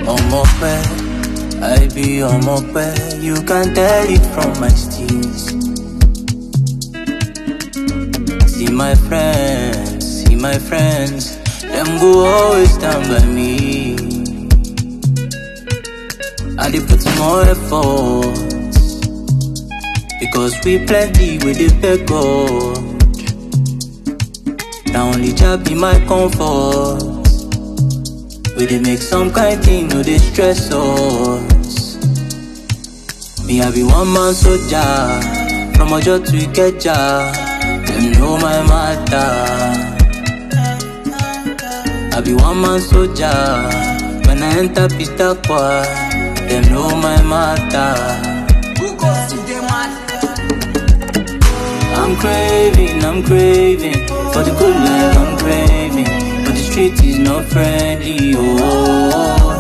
Omope, I be Omope. You can tell it from my steez. See my friends, see my friends. Them go always stand by me. I dey put more effort because we plenty with the beg God. Now only job be my comfort. We dey make some kind thing, no dey stress us. Me I be one man soldier, from Ojo to Ikeja, them know my matter. I be one man soldier, when I enter Pitakwa, them know my matter. I'm craving, I'm craving for the good life. I'm craving, but the street is not friendly. Oh,